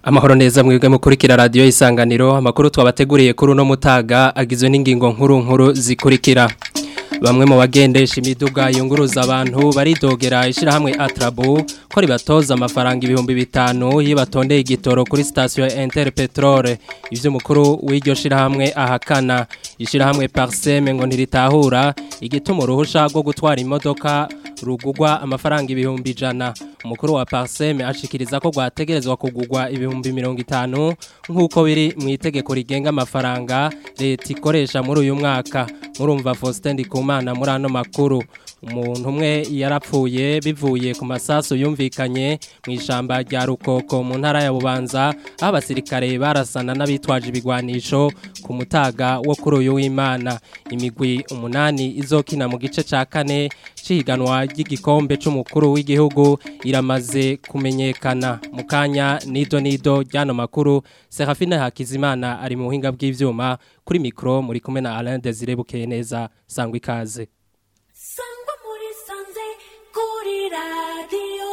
Amahoro neza mwebwe mukurikira radio isanganiro amakuru twabateguriye kuri uno mutaga agizwe n'ingingo nkuru nkuru zikurikira Bamwe mu bagendesha imiduga yunguruza abantu baridogera ishirahamwe Atrabu ko ribatoza amafaranga ibihumbi bitanu iyo batondeye igitoro kuri station ya Interpetrol ivyo mukuru w'iryo shirahamwe ahakana ishirahamwe Parseme ngo ntiritahura igituma uruhusha rwo gutwara imodoka rugugwa amafaranga ibihumbi ijana umukuru wa Parseme ashikiriza ko rwategerezwa kugugwa ibihumbi mirongo itanu nk'uko biri mu itegeko rigenga amafaranga leta ikoresha muri uyu mwaka murumva Faustin Ndikumana muri ano makuru umuntu umwe yarapfuye bivuye ku masasu yumvikanye mu ishamba rya Rukoko mu ntara ya Bubanza aho abasirikare barasana n'abitwaje ibigwanisho ku mutaga wo kuri uyu w'Imana imigwi umunani izokina mu gice ca kane cihiganwa ry'igikombe c'umukuru w'igihugu iramaze kumenyekana mu kanya nido nido ryano makuru Serafine Hakizimana ari mu buhinga bw'ivyuma kuri mikro muri kumwe na Alain Desire Bukeye neza sangwa ikaze sangwa muri sanze kuri radiyo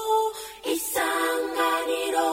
isanganiro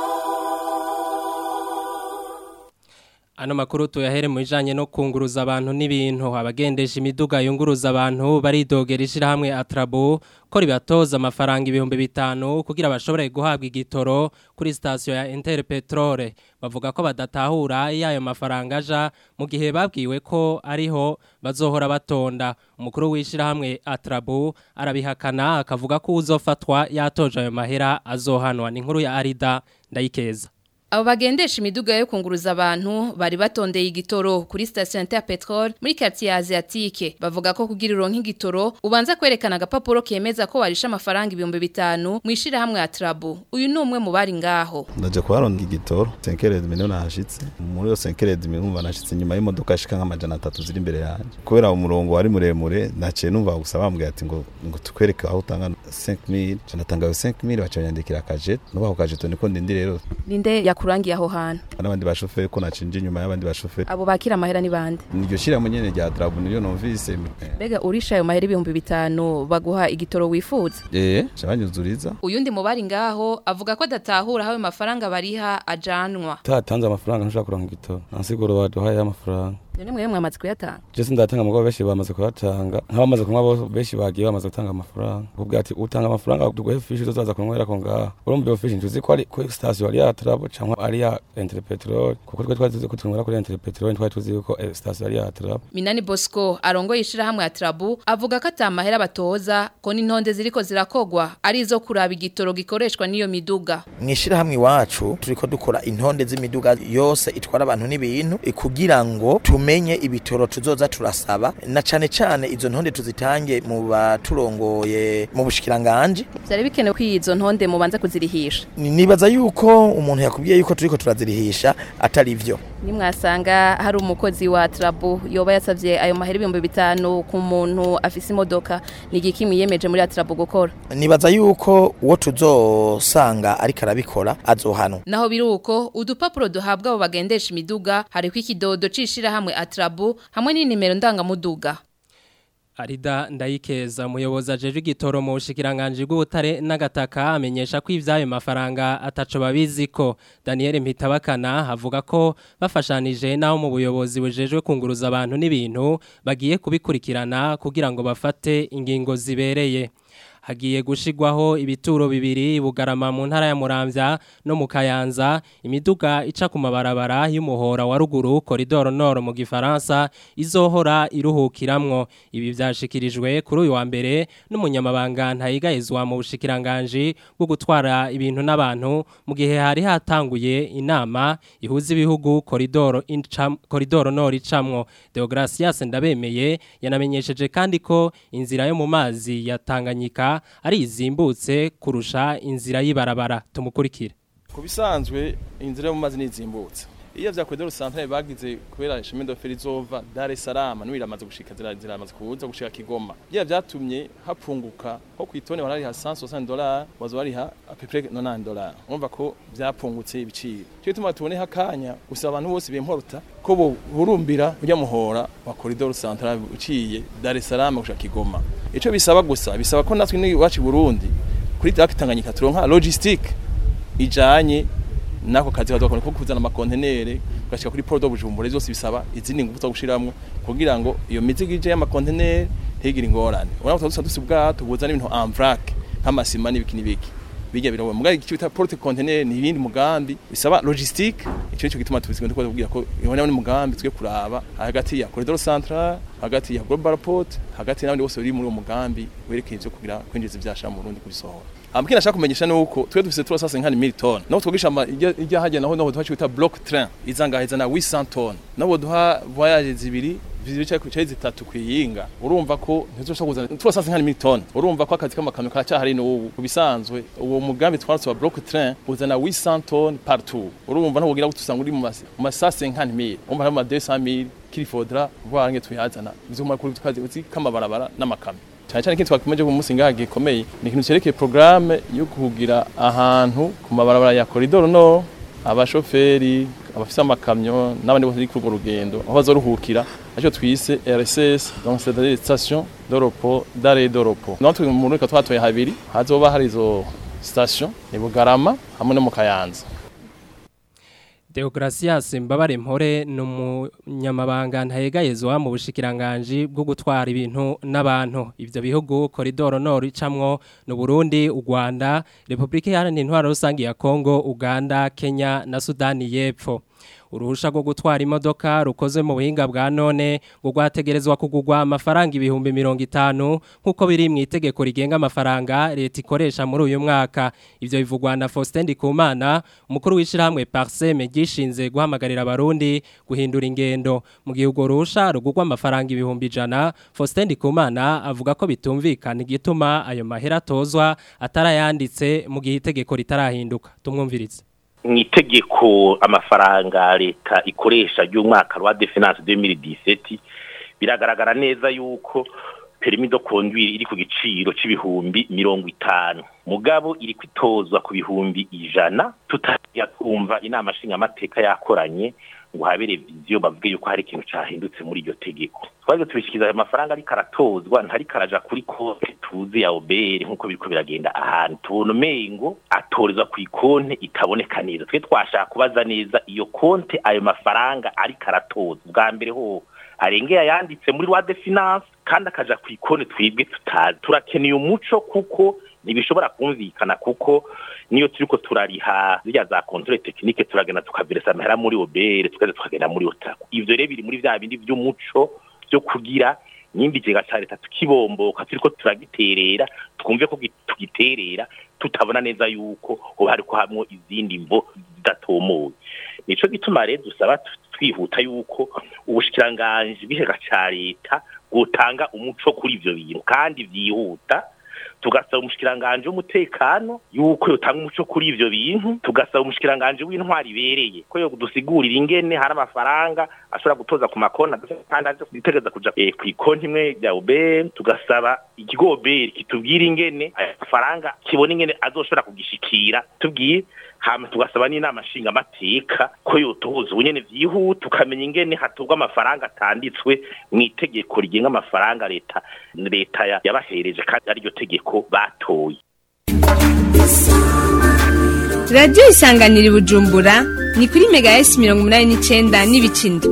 Ano makuru tuyahere mu bijanye no kunguruza abantu n'ibintu abagendesha imiduga yunguruza abantu baridogera ishirahamwe Atrabo ko ribatoza amafaranga ibihumbi bitanu kugira bashobore guhabwa igitoro kuri station ya Interpetrol bavuga ko badatahura yayo mafaranga aja mu gihe babwiwe ko ariho bazohora batonda umukuru w'ishirahamwe Atrabo arabihakana akavuga ko uzofatwa yatoje ayo mahera azohanwa ni inkuru ya Arida ndayikeza Abo bagendesha imiduga yo kunguruza abantu bari batondeye igitoro kuri station ya Petrol muri quartier Asiatique bavuga ko kugira ironka igitoro ubanza kwerekana agapapuro kemeza ko warisha amafaranga ibihumbi bitanu mwishira hamwe ya Trabu uyu ni umwe mu bari ngaho ndaje kuharonda igitoro 5 milioni nahashitse muri yo 5 milioni nashitse nyuma y'imodoka ashika nk'amajana 3 ziri imbere yanje kubera umurongo wari muremure naciye numva gusa bambwiye ati ngo ngo tukwereke aho utanga 5000 canatanga 5000 bacanyandikira akajet nubaho kajet niko ndindi rero ninde yakurangiye aho hantu n'abandi bashoferi ko nacinje inyuma y'abandi bashoferi abo bakira amahera ni bande niryo shira nyene rya Drabu niyo numvise mbega urisha ayo mahera ibihumbi bitanu baguha igitoro wifuza eh cabanyuzuriza uyundi mu bari ngaho avuga ko adatahura aho ayo mafaranga bariha ajanwa tatanze amafaranga ntushaka kuronka igitoro ntasiguro baduhaye amafaranga none mwe mwamaze kuyatanga je sindatanga mugabo benshi bamaze kuyatanga nk'abamaze kunywa bose benshi bagiye bamaze gutanga amafaranga kubwira ati utanga amafaranga tuguhe fishi tuzaza kunywera ko ngaha urumva iyo fishi ntuzi ko ari ko station ari ya Trabo cyangwa ari ya Interpetrol kuko twe twari tuzi ko tunywera kuri Interpetrol twari tuzi ko eh, station ari ya Trabo Minani Bosco arongoye ishirahamwe ya Trabu avuga ko atamahera batoza ko n'intonde ziriko zirakogwa ari izo kuraba igitoro gikoreshwa n'iyo miduga mwishirahamwe iwacu turiko dukora intonde z'imiduga yose itwara abantu n'ibintu eh, kugira ngo tumenye ibitoro tuzoza turasaba na cane cane izo ntonde tuzitange mu baturongoye mu bushikiranganje vyari bikenewe ko izo ntonde mubanza kuzirihisha Ni- nibaza yuko umuntu yakubwiye yuko turiko turazirihisha atari vyo nimwasanga hari umukozi wa Trabu yoba yasavye ayo mahera ibihumbi bitanu ku muntu afise imodoka ni igiki mwiyemeje muri Trabu gukora nibaza yuko uwo tuzosanga ariko arabikora azohanwa naho biruko udupapuro duhabwa abo bagendesha imiduga hariko ikidodo cishira hamwe Atrabu hamwe n'inimero ndangamuduga Arida ndayikeza umuyobozi ajeje igitoro mu bushikiranganje bw'ubutare n'agataka amenyesha ko ivyayo mafaranga ataco babiziko Daniel Mpitabakana avuga ko bafashanije naho mu buyobozi bujejwe kunguruza abantu n'ibintu bagiye kubikurikirana kugira ngo bafate ingingo zibereye hagiye gushigwaho ibituro bibiri bugarama mu ntara ya Muramvya no mu Kayanza imiduga ica ku mabarabara y'umuhora wa ruguru koridoro nord mu gifaransa izohora iruhukiramwo ibi vyashikirijwe kuri uyu wa mbere n'umunyamabanga ntayigayezwa mu bushikiranganje bwo gutwara ibintu n'abantu mu gihe hari hatanguye inama ihuza ibihugu koridoro incam koridoro nord icamwo Deogracias ndabemeye yanamenyesheje kandi ko inzira yo mu mazi ya Tanganyika ari izimbutse kurusha inzira y'ibarabara tumukurikire ku bisanzwe inzira yo mu mazi nizimbutse iyo vya koridoro centrale bagize kubera ishami d'oferi izova Dar es Salaam n'ubu iramaze gushika zira- ziramaze kuza gushika Kigoma bya vyatumye hapunguka nko kwitone warariha 160 dollars wazo wariha à peu près 90 dollars urumva ko vyapungutse ibiciro cyo tuma tubone hakanya gusa abantu bose bimporuta ko bo burumbira ujya muhora wa koridoro centrale uciye Dar es Salaam gushika Kigoma ico bisaba gusa bisaba ko natwe ni wacu Burundi kuri Tanganyika turonka logistique ijanye nako kazi kadakora ko kuzana amakontenere gashika kuri port de Bujumbura zose bisaba izindi ngufu zo gushiramwo kugira ngo iyo mizigo ije y'amakontenere ntigire ingorane urabona ko tudusa dusi ubwato buzana ibintu en vrac nk'amasima n'ibiki n'ibiki bijya birawo mugabe icyo bita porte container ni ibindi mugambi bisaba logistique icyo cyo gituma tubizwe ndiko kubwira ko ibona ni mugambi twe kuraba hagati ya corridor central hagati ya global port hagati n'abandi bose bari muri uwo mugambi werekeye ivyo kugira kwinjiza ivyasha mu Burundi kubisohora Amkina nashaka kumenyesha nuko twe dufise 350 mil ton naho twogisha ijya hajya naho naho twita block train izangaheza na 800 ton naho duha voyage zibiri zibicaye ku cyayi zitatu kwiyinga urumva ko ntizoshobora kuzana turasase nka milton urumva ko akazi k'amakamyo karacyahari n'ubu kubisanzwe uwo mugambi twaratse wa block train uzana 800 ton partout urumva ntabwo ugira gutusanga uri mu masase nka 1000 umva mu 200000 kilifodra vuba nge tuyazana bizuma kuri tukazi kamabarabara n'amakamyo cyane cyane kintu twakomeje ku munsi ngaha gikomeye ni ikintu cyerekeye programme yo kugira ahantu ku mabarabara ya corridor no abashoferi abafise amakamyo n'abandi bose bari kuri urwo rugendo aho bazoruhukira aricyo twise RSS donc c'est des stations de repos d'arrêt de repos naho turi mu reka twatoye habiri hazoba hari izo station ni Bugarama hamwe no mu Kayanza Deogratias Mbabare Mpore ni umunyamabanga ntayegayezwa mu bushikiranganje bwo gutwara ibintu n'abantu ivyo bihugu koridoro nord icamwo no Burundi u Rwanda Republika Iharanira Intwaro Rusangi ya Kongo Uganda Kenya na Sudani y'Epfo uruhusha rwo gutwara imodoka rukoze mu buhinga bwa none ngo rwategerezwa kugurwa amafaranga ibihumbi mirongo itanu nk'uko biri mu itegeko rigenga amafaranga leta ikoresha muri uyu mwaka ibyo bivugwa na Faustin Ndikumana umukuru w'ishyirahamwe Parseme gishinze guhamagarira abarundi guhindura ingendo mu gihe urwo ruhusha rugurwa amafaranga ibihumbi ijana Faustin Ndikumana avuga ko bitumvikana igituma ayo mahera atozwa atarayanditse mu gihe itegeko ritarahinduka tumwumvirize mu itegeko amafaranga leta ikoresha ry'umwaka rwa de finance 2017 biragaragara neza yuko permis de conduire iri ku giciro c'ibihumbi mirongo itanu mugabo iri kwitozwa ku bihumbi ijana tutajya kumva inama nshingamateka yakoranye ngo habere viziyo bavuge yuko hari ikintu cyahindutse muri iryo tegeko twaje tubishikiza ayo mafaranga ariko aratozwa ntari karaja kuri konti tuzi ya obere nk'uko biriko biragenda ahantu tubona umengo atorezwa ku ikonte itaboneka neza twe twashaka kubaza neza iyo konte ayo mafaranga ariko aratozwa bwa mbere ho arengeye ayanditse muri rwa de finance kandi akaja ku ikonte twibwe tutazi turakeneye umuco kuko ntibishobora kumvikana kuko niyo turiko turariha zirya za controle technique turagenda tukaviresa amahera muri obere tukaza tukagenda muri otaku ivyo rero biri muri vya bindi vy'umuco vyo kugira nimba ikigega ca leta tukibomboka turiko turagiterera twumve ko tugiterera tutabona neza yuko hoba hariko hamwo izindi mvo zidatomoye nico gituma rero dusaba twihuta yuko ubushikiranganji bw'ikigega ca leta bwotanga umuco kuri ivyo bintu kandi vyihuta tugasaba umushikiranganje w'umutekano yuko yotanga umuco kuri ivyo bintu tugasaba umushikiranganje w'intwari ibereye ko yo dusigurira ingene hari amafaranga ashobora gutoza ku makona kandi aje kutegeza kuja eh, ku ikonti imwe ya UBM tugasaba ikigo UBM kitubwira ingene aya mafaranga kibona ingene azoshobora kugishikira tubwiye hama tugasaba n'inama nshingamateka ko yotoza ubunyene vyihuta tukamenya ingene hatorwa amafaranga atanditswe mu itegeko rigenga amafaranga leta leta yabahereje kandi ariryo tegeko batoye radiyo isanganira i bujumbura ni kuri mega esi mirongo inani n'icyenda n'ibicinda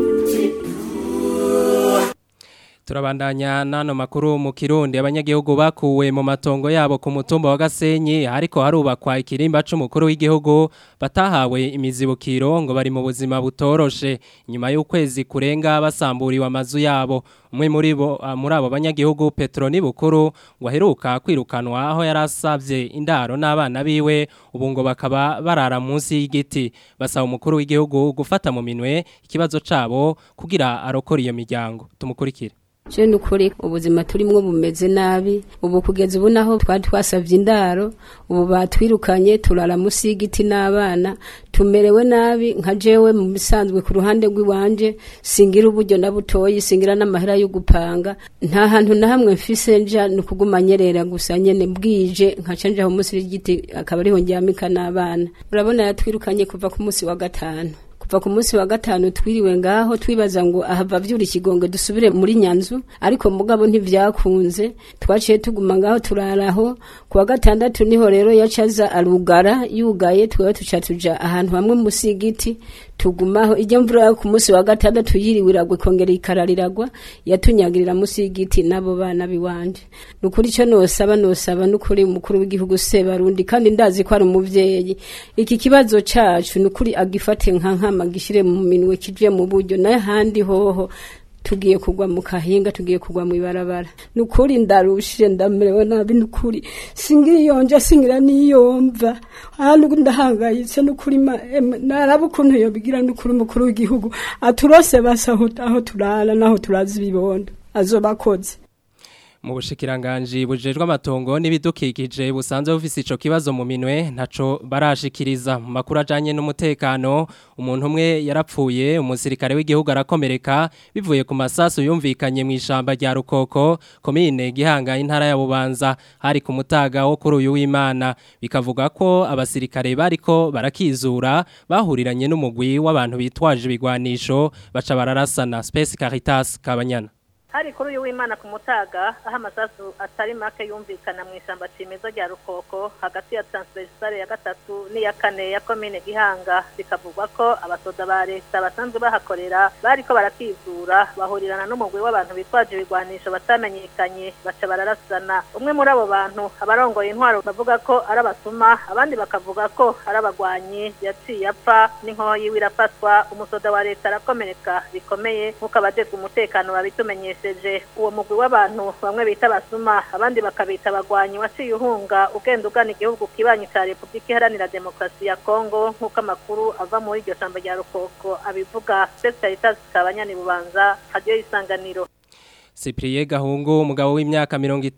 turabandanya n'ano makuru mu kirundi abanyagihugu bakuwe mu matongo yabo ku mutumba wa gasenyi ariko harubakwa ikirimba c'umukuru w'igihugu batahawe imizibukiro ngo bari mu buzima butoroshe nyuma y'ukwezi kurenga basamburiwe amazu yabo umwe muri bo muri abo banyagihugu Petro Nibukuru ngo aheruka kwirukanwa aho yarasavye indaro n'abana biwe ubu ngo bakaba barara munsi y'igiti basaba umukuru w'igihugu gufata mu minwe ikibazo cabo kugira arokora iyo miryango tumukurikire je nukuri ubuzima turimwo bumeze nabi ubu kugeza ubu naho twari twasavye indaro ubu batwirukanye turara musi y'igiti n'abana tumerewe nabi nka jewe mu bisanzwe ku ruhande rw'iwanje singira uburyo na butoyi singira n'amahera yo gupanga nta hantu na hamwe mfise nja ni ukuguma nyerera gusa nyene bwije nkaca nja aho musi y'igiti akaba ariho ndyamika n'abana urabona yatwirukanye kuva ku musi wa gatanu kuva ku munsi wa gatanu twiriwe ngaho twibaza ngo ahava vyura ikigongwe dusubire muri nyanzu ariko mugabo ntivyakunze twaciye tuguma ngaho turaraho ku wa gatandatu niho rero yacaza arugara yugaye twebwe tuca tuja ahantu hamwe musi y'igiti tugumaho ijya mvura yo ku munsi wa gatandatu yiriwe iragwa ikongera ikarariragwa yatunyagirira musi y'igiti n'abo bana biwanje ni ukuri icyo nosaba nosaba n'ukuri umukuru w'igihugu sebarundi kandi ndazi ko ari umuvyeyi iki kibazo cacu ni ukuri agifate nka nkama gishire mu minwe kije mu buryo n'ahandi hoho tugiye kugwa mu kahinga tugiye kugwa mu ibarabara ni ukuri ndarushije ndamerewe nabi ni ukuri singira iyonja singira n'iyomva ahantu ndahangayitse ni ukuri ma- em, naraba ukuntu yobigira ni ukuri umukuru w'igihugu aturose basa aho aho turara n'aho turazi ibibondo azoba akoze mu bushikiranganji bujejwe amatongo n'ibidukikije busanzwe bufise ico kibazo mu minwe ntaco barashikiriza mu makuru ajanye n'umutekano umuntu umwe yarapfuye umusirikare w'igihugu arakomereka bivuye ku masasu yumvikanye mu ishamba rya Rukoko komine Gihanga intara ya Bubanza hari ku mutaga wo kuri uyu w'Imana bikavuga ko abasirikare bariko barakizura bahuriranye n'umugwi w'abantu bitwaje ibigwanisho baca bararasana Space Caritas Kabanyana hari kuri uyu w'imana ku mutaga aho amasasu atari make yumvikana mu ishyamba cimeza rya rukoko hagati ya transversale ya gatatu n'iya kane ya komine gihanga bikavugwa ko abasoda ba leta basanzwe bahakorera bariko barakizura bahurirana n'umugwi w'abantu bitwaje ibigwanisho batamenyekanye baca bararasana umwe muri abo bantu abarongoye intwaro bavuga ko ari abasuma abandi bakavuga ko ari abagwanyi yaciye apfa n'inkoho yiwe irafatwa umusoda wa leta arakomereka bikomeye nk'uko abajejwe umutekano babitumenyesha bakoresheje uwo mugwi w'abantu bamwe bita abasuma abandi bakabita abagwanyi waciye uhunga ugenda ugana igihugu kibanyi ca repubulika iharanira demokarasi ya kongo nk'uko amakuru ava muri iryo shamba rya rukoko abivuga spesialitas kabanyani bubanza radiyo y'isanganiro Cyprien Gahungu umugabo w'imyaka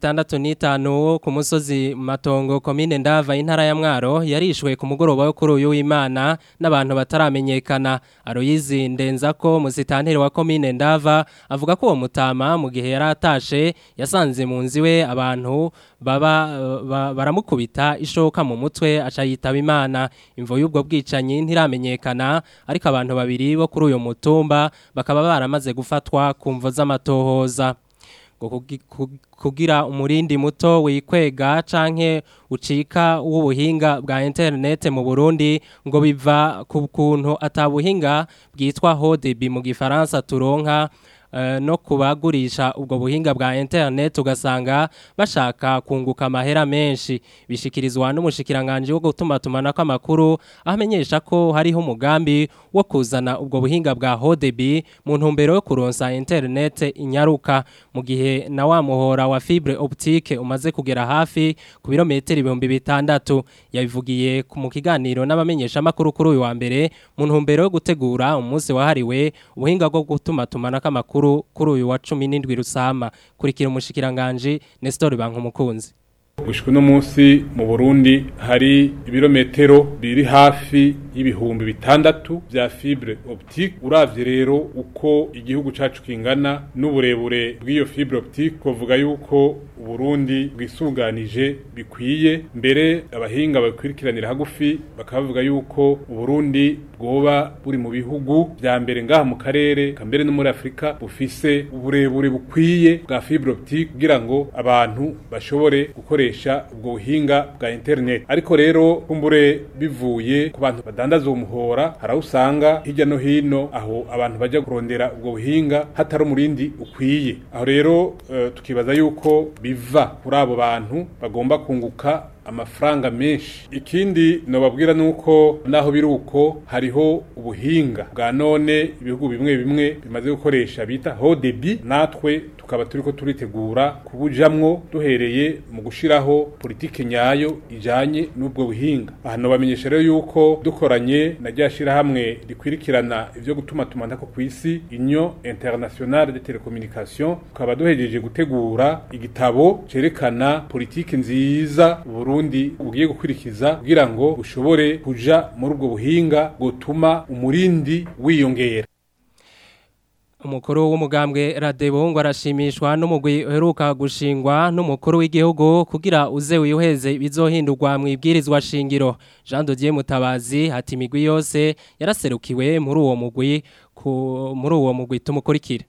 65 wo ku musozi Matongo komine Ndava intara ya Mwaro yarishwe ku mugoroba wo kuri uyu w'Imana n'abantu bataramenyekana Aroyizi ndenza ko musitanteri wa komine Ndava avuga ko uwo mutama mu gihe yaratashe yasanze mu nzi we abantu baba ba, baramukubita ishoka mu mutwe aca yitaba Imana imvo y'ubwo bwicanyi ntiramenyekana ariko abantu babiri bo kuri uyu mutumba bakaba baramaze gufatwa ku mvo z'amatohoza ngo kugi- ku- kugira umurindi muto wikwega canke ucika w'ubuhinga bwa internet mu Burundi ngo biva ku kuntu atabuhinga bwitwa HODB mu gifaransa turonka eh, no kubagurisha ubwo buhinga bwa internet ugasanga bashaka kunguka amahera menshi bishikirizwa n'umushikiranganje wo gutuma tumanako amakuru ahamenyesha ko hariho umugambi wo kuzana ubwo buhinga bwa HODB mu ntumbero yo kuronsa internet inyaruka mu gihe na wa muhora wa fibre optique umaze kugera hafi ku birometero ibihumbi bitandatu yabivugiye ku- mu kiganiro n'abamenyesha amakuru kuri uyu wa mbere mu ntumbero yo gutegura umunsi wahariwe ubuhinga bwo gutuma tumanako amakuru kuri uyu wa 17 rusama kurikira umushikiranganje Nestor Bankumukunzi gushika uno munsi mu Burundi hari ibirometero biri hafi y'ibihumbi bitandatu vya fibre optique uravye rero uko igihugu cacu kingana n'uburebure bw'iyo fibre optique kuvuga yuko Uburundi bwisunganije bikwiye mbere abahinga bakurikiranira hagufi bakavuga yuko Uburundi bwoba buri mu bihugu vya mbere ngaha mu karere kambere no muri Afrika bufise uburebure bukwiye bwa fibre optique kugira ngo abantu bashobore gukoresha ubwo buhinga bwa internet ariko rero kumbure bivuye ku bantu badandaza uwo muhora hari aho usanga hirya no hino aho abantu bajya kurondera ubwo buhinga hatari umurindi ukwiye aho rero eh, tukibaza yuko biva kuri abo bantu bagomba kunguka amafaranga menshi ikindi nobabwira nuko naho biri uko hariho ubuhinga bwa none ibihugu bimwe bimwe bimaze gukoresha bita hodebi natwe tukaba turiko turitegura kubujamwo duhereye mu gushiraho politike nyayo ijanye n'ubwo buhinga aha nobamenyesha rero yuko dukoranye na rya shirahamwe rikwirikirana ivyo gutuma tumanako kw'isi union internationale de télécommunication tukaba duhejeje gutegura igitabo cerekana politike nziza Burundi bugiye gukurikiza kugira ngo bushobore kuja muri ubwo buhinga gutuma umurindi wiyongera Umukuru w'umugambwe Radebo ngo arashimishwa n'umugwi uheruka gushingwa n'umukuru w'igihugu kugira uze wiheze bizohindurwa mu ibwirizwa shingiro Jean Dodier Mutabazi ati imigwi yose yaraserukiwe muri uwo mugwi ku muri uwo mugwi tumukurikire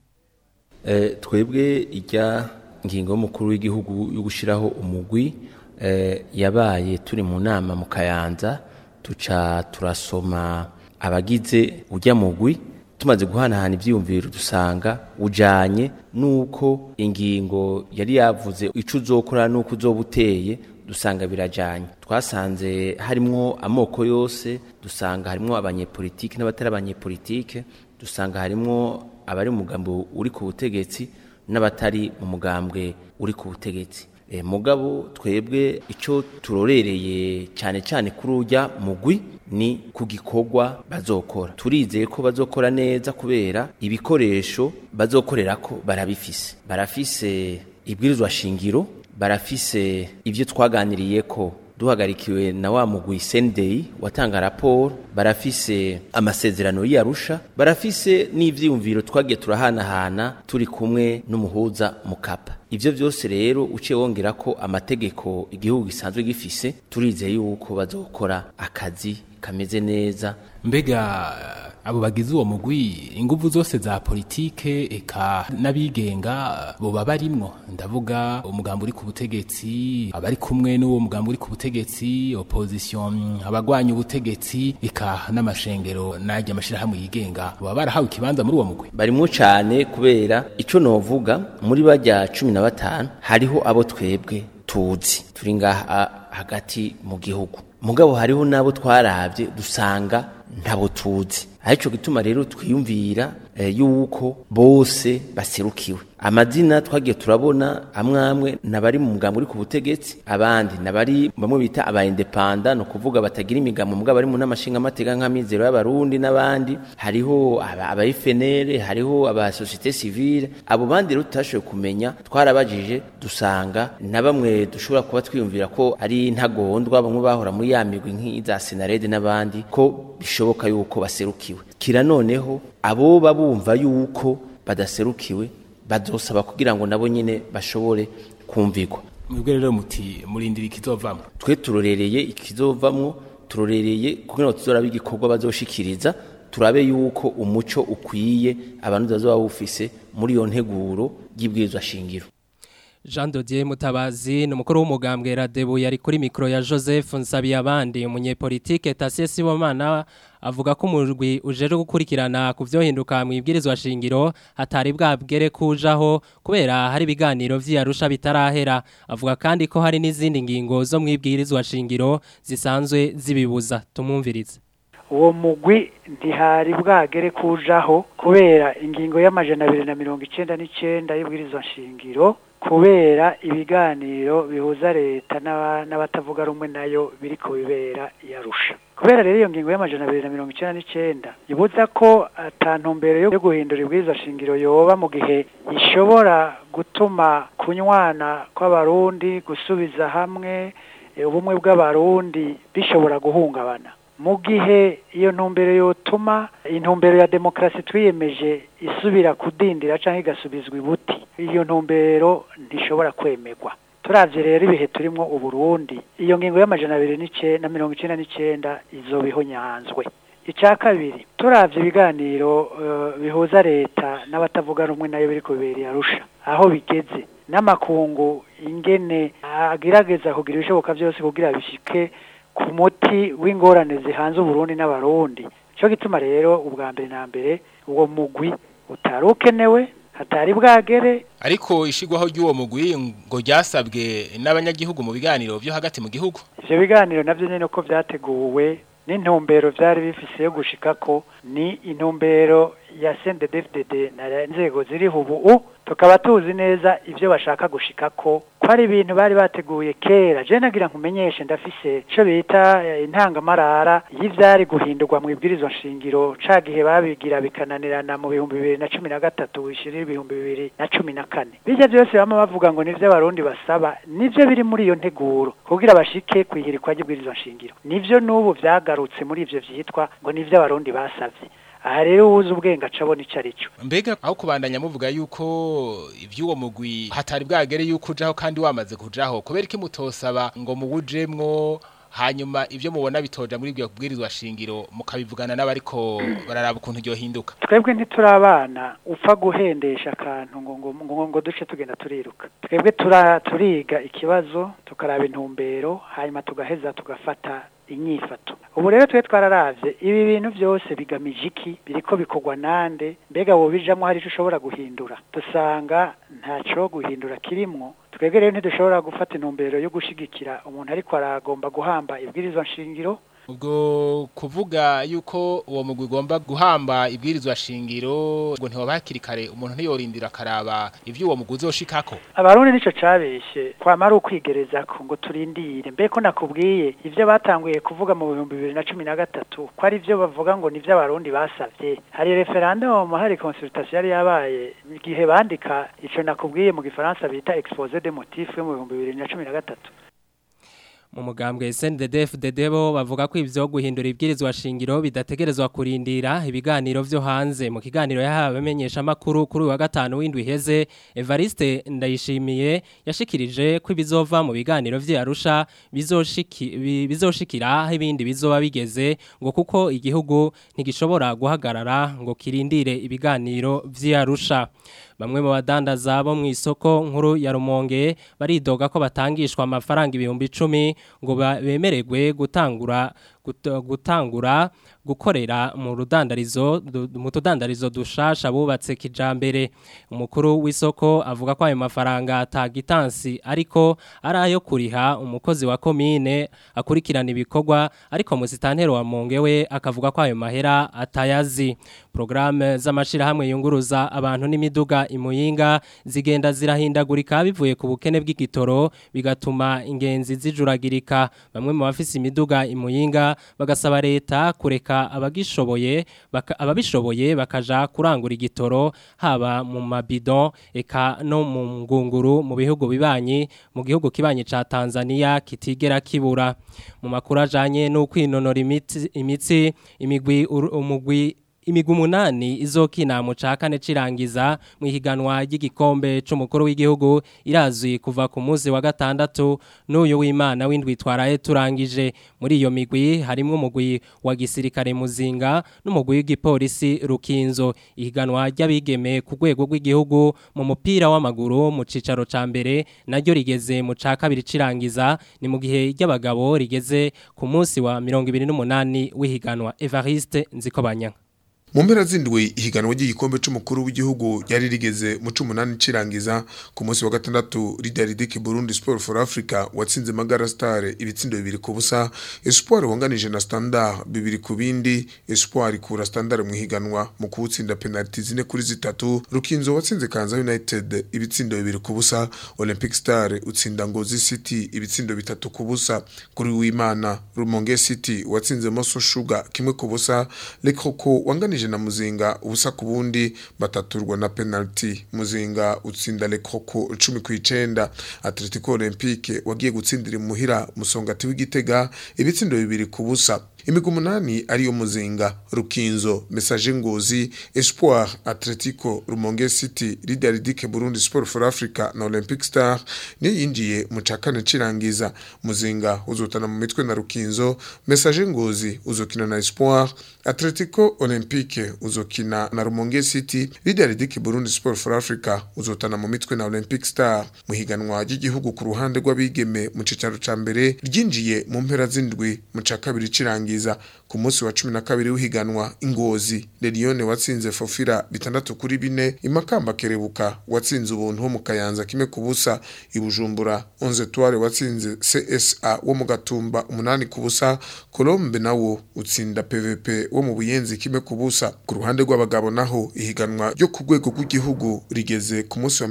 Eh, twebwe ijya ngingo y'umukuru w'igihugu yo gushyiraho umugwi eh, yabaye turi mu nama mu kayanza tuca turasoma abagize ujya mugwi tumaze guhanahana ibyiyumviro dusanga ujanye nuko ingingo yari yavuze ico uzokora nuko uzoba uteye dusanga birajanye twasanze harimwo amoko yose dusanga harimwo abanyepolitike n'abatari abanyepolitike dusanga harimwo abari mu mugambi uri ku butegetsi n'abatari mu mugambwe uri ku butegetsi e, mugabo twebwe ico turorereye cyane cyane kuri urya mugwi ni ku gikorwa bazokora turizeye ko bazokora neza kubera ibikoresho bazokorera ko barabifise barafise ibwirizwa shingiro barafise ibyo twaganiriye ko duhagarikiwe na wa mugwi Sendei watanga raporo barafise amasezerano y'Arusha barafise n'ivyiyumviro twagiye turahanahana turi kumwe n'umuhuza mukapa ivyo byose rero uciye wongera ko amategeko igihugu gisanzwe gifise turizeye yuko bazokora akazi kameze neza mbega abo bagize uwo mugwi inguvu zose za politike eka n'abigenga boba barimwo ndavuga umugambo uri ku butegetsi abari kumwe n'uwo mugambo uri ku butegetsi opposition abagwanya ubutegetsi eka n'amashengero n'ajya amashirahamwe yigenga boba barahawe ikibanza muri uwo mugwi barimwo cane kubera ico novuga muri bajya cumi na batanu hariho abo twebwe tuzi turi ngaha hagati mu gihugu mugabo hariho n'abo twarabye dusanga ntabo tuzi aricyo gituma rero twiyumvira eh, yuko bose baserukiwe amazina twagiye turabona amwe amwe nabari mu mugambo uri ku butegetsi abandi nabari bamwe bita aba independant no kuvuga batagira imigambo mugabo bari mu namashinga amateka nk'amizero y'abarundi n'abandi hariho aba, aba FNL hariho aba societe civile abo bandi rero tutashoboye kumenya twarabajije dusanga na bamwe dushobora kuba twiyumvira ko ari ntagondwa bamwe bahora muri ya migwi nk'iza Senarede n'abandi ko bishoboka yuko baserukiwe kira noneho abo babumva yuko badaserukiwe bazosaba kugira ngo nabo nyine bashobore kumvirwa mwebwe rero muti murindira ikizovamwo twe turorereye ikizovamwo turorereye kugira ngo tuzorabe igikorwa bazoshikiriza turabe yuko umuco ukwiye abantu bazoba bufise muri iyo nteguro y'ibwirizwa shingiro Jean Dodier Mutabazi ni umukuru w'umugambwe Radebu yari kuri mikro ya Joseph Nsabiyabandi umunyepolitike Tasie Sibomana avuga ko umurwi ujeje gukurikirana ku byohinduka mu ibwirizwa shingiro hatari bwabwere kujaho kubera hari ibiganiro vy'Arusha bitarahera avuga kandi ko hari n'izindi ngingo zo mu ibwirizwa shingiro zisanzwe zibibuza tumumvirize uwo mugwi ntihari bwagere kujaho kubera ingingo y'amajana abiri na mirongo icenda n'icenda y'ibwirizwa shingiro kubera ibiganiro bihuza leta n'abatavuga rumwe nayo biri ku bibera yarusha kubera rero iyo ngingo y'amajana abiri na mirongo icyenda n'icyenda ibuza ko atantumbero yo guhindura ibwirizwa shingiro yoba mu gihe ishobora gutuma kunywana kw'abarundi gusubiza hamwe ubumwe bw'abarundi bishobora guhungabana mu gihe iyo ntumbero yotuma intumbero ya demokarasi twiyemeje isubira kudindira cyangwa igasubizwa ibuti iyo ntumbero ntishobora kwemerwa turabye rero ibihe turimo uburundi iyo ngingo y'amajana abiri na mirongo icyenda n'icyenda izo nyanzwe icya kabiri turabye ibiganiro bihuza leta n'abatavuga rumwe nayo biri kubereye arusha aho bigeze n'amakungu ingene agerageza kugira ibishoboka byose kugira bishike ku muti w'ingorane zihanze uburundi n'abarundi cyo gituma rero ubwa mbere na mbere uwo mugwi utari ukenewe hatari bwagere ariko ishigwaho ry'uwo mugwi ngo ryasabwe n'abanyagihugu mu biganiro byo hagati mu gihugu ivyo biganiro navyo nyene uko vyateguwe n'intumbero vyari bifise yo gushika ko ni intumbero ya CNDD-FDD na nzego ziriho ubu tukaba tuzi neza ivyo bashaka gushika ko ko ari ibintu bari bateguye kera je nagira nkumenyeshe ndafise ico bita intangamarara y'ivyari guhindurwa mu ibwirizwa shingiro ca gihe babigira bikananirana mu bihumbi bibiri na cumi na gatatu wishirira ibihumbi bibiri na cumi na kane bijya byose bama bavuga ngo nivyo abarundi basaba nivyo biri muri iyo nteguro kugira bashike kwihirikwa ry'ibwirizwa shingiro nivyo n'ubu vyagarutse muri ivyo vyitwa ngo nivyo abarundi basavye aha rero uwuzi ubwenge aca abona icyo ari cyo mbega aho kubandanya muvuga yuko iby'uwo mugwi hatari bwagere yuko ujaho kandi wamaze kujaho kubera iki mutosaba ngo muwujemwo hanyuma ibyo mubona bitoja muri ibyo kubwirizwa shingiro mukabivugana n'abariko bararaba ukuntu iryo hinduka twebwe ntituri abana upfa guhendesha akantu ngo ngo ngo ngo duce tugenda turiruka twebwe tura- turiga ikibazo tukaraba intumbero hanyuma tugaheza tugafata inyifato ubu rero twe twararavye ibi bintu byose bigamije iki biriko bikorwa nande mbega wobijamwo hari ico ushobora guhindura dusanga ntaco guhindura kirimwo twebwe rero ntidushobora gufata intumbero yo gushigikira umuntu ariko aragomba guhamba ibwirizwa nshingiro ubwo kuvuga yuko uwo mugwi ugomba guhamba ibwirizwa shingiro ngo ntiwaba hakiri kare umuntu ntiyorindira akaraba ibyo uwo mugwi uzoshikako abarundi nico cabeshe kwamara ukwigereza ko ngo turindire mbe ko nakubwiye ivyo batanguye kuvuga mu bihumbi bibiri na cumi na gatatu ko ari vyo bavuga ngo nivyo abarundi basavye hari referendum hari consultation yari yabaye igihe bandika ico nakubwiye mu gifaransa bita exposé des motifs yo mu bihumbi bibiri na cumi na gatatu mu mugambwe SNDD-FDD bo bavuga ko ivyo guhindura ibwirizwa shingiro bidategerezwa kurindira ibiganiro vyo hanze mu kiganiro yahawe amenyesha makuru kuri uyu wa gatanu w'indwi iheze Evariste Ndayishimiye yashikirije ko ibizova mu biganiro vya Arusha bizoshiki bi- bizoshikira aho ibindi bizoba bigeze ngo kuko igihugu ntigishobora guhagarara ngo kirindire ibiganiro vya Arusha Bamwe mu badandaza bo mu isoko nkuru ya Rumonge baridoga ko batangishwa amafaranga ibihumbi 10 ngo ba- bemererwe gutangura gut- gutangura gukorera mu rudandarizo du- mu tudandarizo dushasha bubatse kijambere umukuru w'isoko avuga ko ayo mafaranga atagitansi ariko ari ayo kuriha umukozi wa komine akurikirana ibikorwa ariko musitantero wa Monge we akavuga ko ayo mahera atayazi programme z'amashirahamwe yunguruza abantu n'imiduga imuyinga zigenda zirahindagurika bivuye ku bukene bw'igitoro bigatuma ingenzi zijuragirika bamwe mu bafise imiduga imuyinga bagasaba leta kureka abagishoboye baka, ababishoboye bakaja kurangura igitoro haba mu mabidon eka no mu ngunguru mu bihugu bibanyi mu gihugu kibanyi ca Tanzania kitigera kibura mu makuru ajanye no kwinonora imitsi imitsi imigwi uru- umugwi imigwi umunani izokina mu ca kane cirangiza mu ihiganwa ry'igikombe c'umukuru w'igihugu irazwi kuva ku munsi wa gatandatu n'uyu w'Imana w'indwi twaraye turangije muri iyo migwi harimwo umugwi wa gisirikare muzinga n'umugwi w'igipolisi rukinzo ihiganwa ry'abigeme ku rwego rw'igihugu mu mupira w'amaguru mu cicaro ca mbere naryo rigeze mu ca kabiri cirangiza ni mu gihe ry'abagabo rigeze ku munsi wa 28 w'ihiganwa Evariste Nzikobanya mu mpera z'indwi ihiganwa ry'igikombe c'umukuru w'igihugu ryari rigeze mu cumunani cirangiza ku munsi wa gatandatu Lideridike Burundi Sport for Africa watsinze Magara Star ibitsindo bibiri ku busa Espoir wanganije na Standard bibiri ku bindi Espoir ikura Standard mu higanwa mu kuwutsinda penalty zine kuri zitatu Rukinzo watsinze Kanza United ibitsindo bibiri ku busa Olympic Star utsinda Ngozi City ibitsindo bitatu ku busa kuri w'Imana Rumonge City watsinze Moso Sugar kimwe ku busa Le Croco wanganije na Muzinga ubusa ku bundi bataturwa na penalty Muzinga utsinda Le Croco 10 ku 9 Atletico Olympique wagiye gutsindira imuhira musongati w'igitega ibitsindo bibiri ku busa imigwi umunani ariyo muzinga rukinzo message ngozi espoir atletico rumonge city lideridike burundi sport for africa na olympic star niyo yinjiye mu cakane cirangiza muzinga uzotana mu mitwe na rukinzo message ngozi uzokina na espoir atletico olympique uzokina na rumonge city lideridike burundi sport for africa uzotana mu mitwe na olympic star mu higanwa ry'igihugu ku ruhande rw'abigeme mu cicaro ca mbere ryinjiye mu mpera z'indwi mu ca kabiri cirangiza ku munsi wa cumi na kabiri w'ihiganwa ingozi Lelione watsinze Fofira bitandatu kuri bine imakamba kerebuka watsinze ubuntu wo mu kayanza kimwe ku busa ibujumbura 11 toile watsinze CSA wo mu gatumba umunani ku busa Colombe nawo utsinda PVP wo mu buyenzi kimwe ku busa ku ruhande rw'abagabo naho ihiganwa ryo ku rwego rw'igihugu rigeze ku munsi wa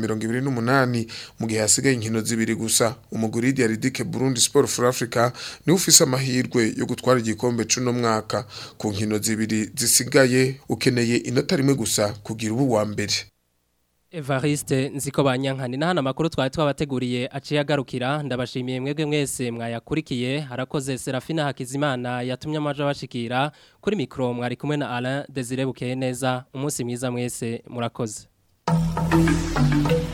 28 mu gihe hasigaye inkino zibiri gusa umuguri Diaridike Burundi Sport for Africa ni ufise amahirwe yo gutwara igikombe cuno mwaka ku nkino zibiri zisigaye ukeneye inota rimwe gusa kugira ubu wa mbere Evariste nziko banyankani na hana makuru twari twabateguriye aciye agarukira ndabashimiye mwebwe mwese mwayakurikiye harakoze Serafina Hakizimana yatumye amaje bashikira kuri mikro mwari kumwe na Alain Desire Bukeye neza umunsi mwiza mwese murakoze